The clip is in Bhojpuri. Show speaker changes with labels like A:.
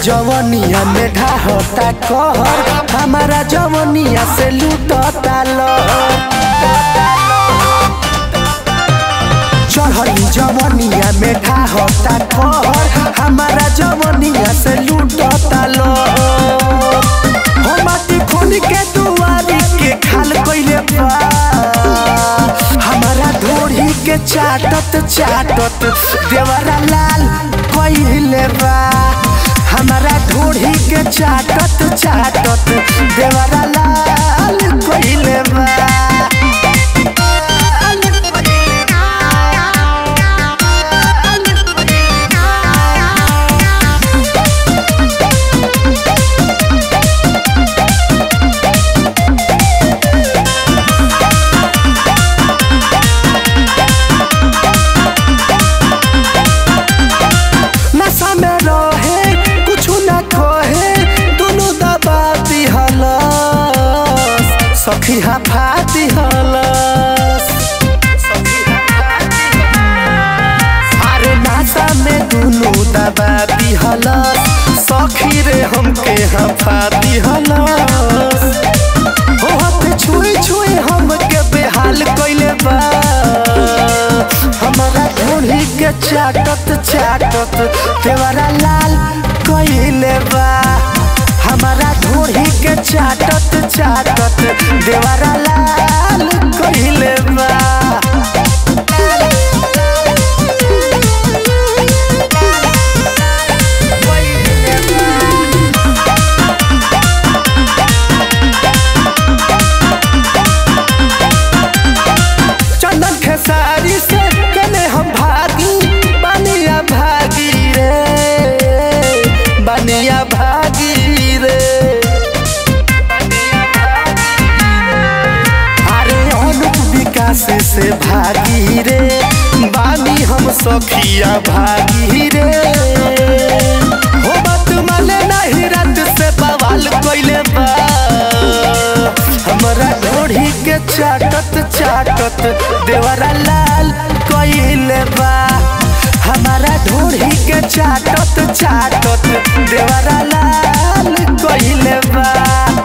A: जवनिया में ढाहता कहर हमारा जवनिया से लूटता लहर चढ़ली जवनिया में ढाहता कहर हमारा जवनिया से लूटता लहर हो माटी खोल के दुआरी के खाल कइले बा हमारा ढोरी के चाटत चाटत देवरा लाल कइले बा हमारा ढोरी के चाटत चाटत देवरा लाल कइले बा नशा में रहे कुछ न कहे दोनों दबा दिहलस सखी हफा दिहलस अरे नशा में दोनों दबा दिहलस सखी रे हमके हफा दिहलस हो हाथ छुए छुए हमके बेहाल कइले बा हमारा ढोली के चाटत चाटत देवरा लाल कइले बा हमारा ढोली के चाटत चाटत देवरा लाल कइले बा चंदन खेसारी से कने हम भागी बनिया भागी रे बनिया भागी रे अरे अनुप विकास से भागी रे बानी हम सखिया भागी रे हो बात माने नहीं रात से बवाल कइले बा हमरा ढोढ़ी के चाटत चाटत देवरा लाल कइले बा हमारा ढोढ़ी के चाटत चाटत देवरा लाल कइले बा